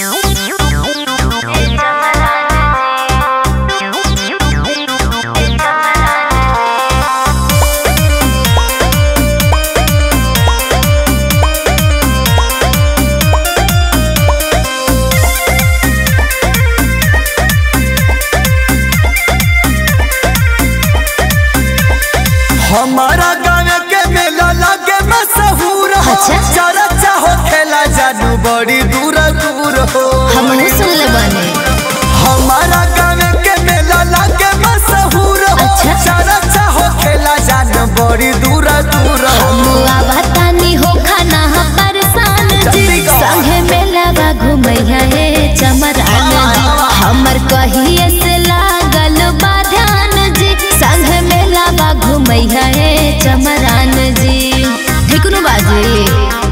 हमारा गाँव के मेला लगे मशहूर हो अच्छा? चर्चा हो खेला जानू बड़ी दूर दूर हो हमहू सुनले बानी हमारा गाँव के मेला लगे मशहूर हो अच्छा? चर्चा हो खेला जानू बड़ी दूर दूर हो मुआ बतानी हो खाना परेशान जी जल्दी कहो। संगे मेलावा घुमैया हे चमरान जी हमर कहिए से लागल बा ध्यान जी संगे मेलावा घुमैया हे चमरान जी ठीक नु बाजी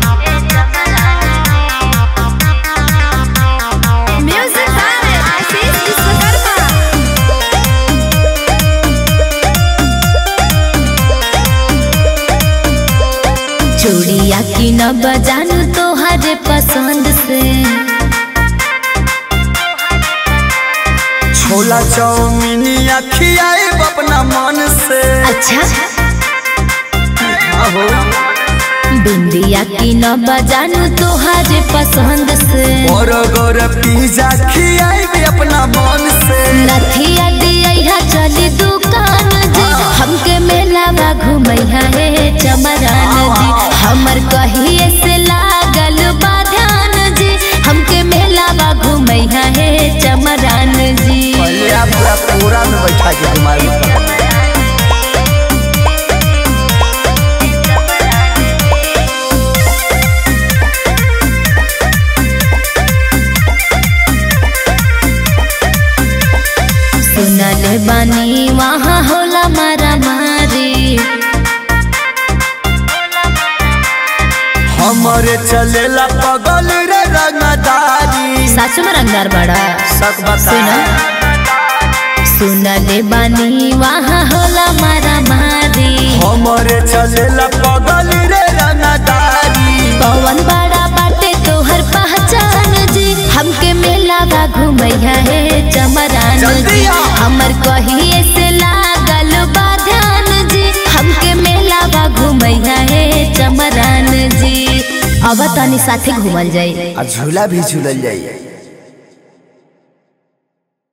म्यूजिक बाय आशीष विश्वकर्मा चूड़िया की न बजानू तोहरे पसंद से छोला चाउमीनिया खियाए अपना मन से अच्छा आहो बिंदिया की न बजानू तोहरे पसंद से बर्गर पिज्जा खियाए अपना मन से नथिया दिया चली दुकान जी हमके मेलावा घुमैया हे चमरान जी हमर कहिए से लागल बा ध्यान जी हमके मेलावा घुमैया हे चमरान जी पहले आप पूरा पूरा में बैठा के घुमाई सुनल बानी वहाँ होला मारा मारी हमारे चलेला पगल रे रंगदारी सासू में रंगदार बड़ा सक बता सुनो सुनले बानी वहाँ होला मारा मारी हमारे चलेला पगल रे रंगदारी पवन बड़ा बाटे तोहर पहचान जी हमके मेलावा घुमैया हे चमरान जल्दी जी आ। हमर कहिए से लागल बा ध्यान जी हमके मेलावा घुमैया हे चमरान जी अब तनी साथे घूमल जाई आ झूला भी झूलल जाइए